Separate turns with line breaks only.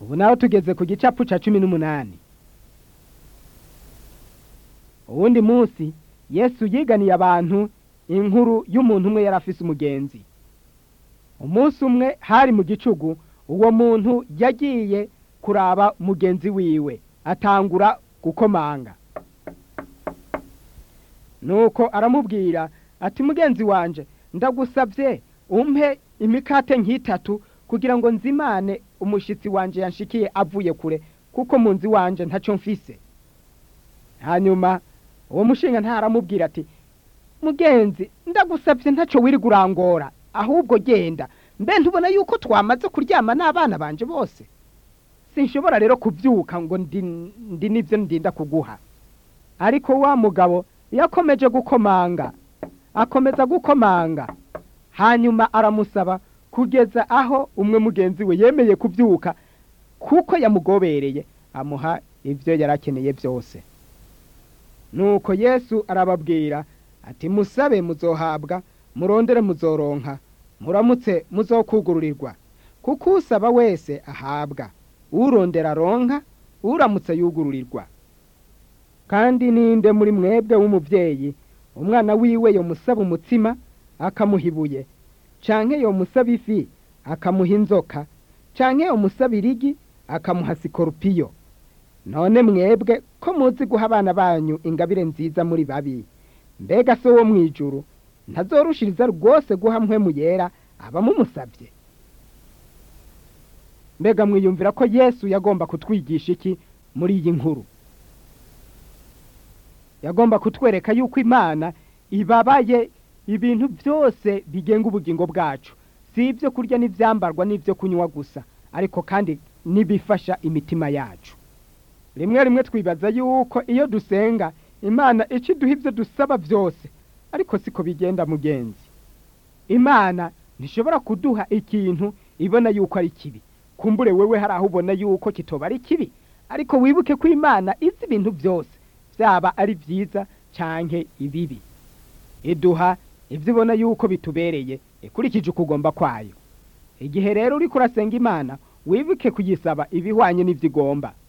ubu naho tugeze ku gicapu ca cumi n'umunani uwundi munsi yesu yiganiye abantu inkuru y'umuntu umwe yari afise umugenzi umunsi umwe hari mu gicugu uwo muntu yagiye kuraba mugenzi wiwe atangura gukomanga nuko aramubwira ati mugenzi wanje ndagusabye umpe imikate nk'itatu kugira ngo nzimane umushitsi wanje yanshikiye avuye kure kuko mu nzi wanje ntacyo mfise hanyuma uwo mushinga ntaramubwira ati mugenzi ndagusabye ntacyo wiri gurangora ahubwo genda mbe ntubona yuko twamaze kuryama n'abana banje bose sinshobora rero kubyuka ngo ndi ndi n'ibyo ndinda kuguha ariko wa mugabo yakomeje gukomanga akomeza gukomanga hanyuma aramusaba kugeza aho umwe mugenzi we yemeye kubyuka kuko yamugobereye amuha ibyo yari akeneye byose nuko yesu arababwira ati musabe muzohabwa murondere muzoronka muramutse muzokugururirwa kuko usaba wese ahabwa urondera aronka uramutse yugururirwa kandi ninde muri mwebwe w'umubyeyi umwana wiwe yomusaba umutsima akamuha ibuye canke yomusaba ifi akamuha inzoka canke yomusaba irigi akamuha sikorupiyo none mwebwe ko muzi guha abana banyu ingabire nziza muri babi mbega se wo mw'ijuru ntazorushiriza rwose guha mpwemu yera abamumusabye mbega mwiyumvira ko yesu yagomba kutwigisha iki muri iyi nkuru yagomba kutwereka yuko imana ibabaye ibintu byose bigenga ubugingo bwacu si ibyo kurya n'ibyambarwa n'ibyo kunywa gusa ariko kandi n'ibifasha imitima yacu rimwe rimwe twibaza yuko iyo dusenga imana icyo iduha ibyo dusaba byose ariko siko bigenda mugenzi imana ntishobora kuduha ikintu ibona yuko ari kibi kumbure wewe hari aho ubona yuko kitoba ari kibi ariko wibuke ko imana izi ibintu byose byaba ari byiza canke ibibi iduha ibyo ubona yuko bitubereye ikurikije ukugomba kwayo igihe rero uriko urasenga imana wibuke kuyisaba ibihwanye n'ibyo igomba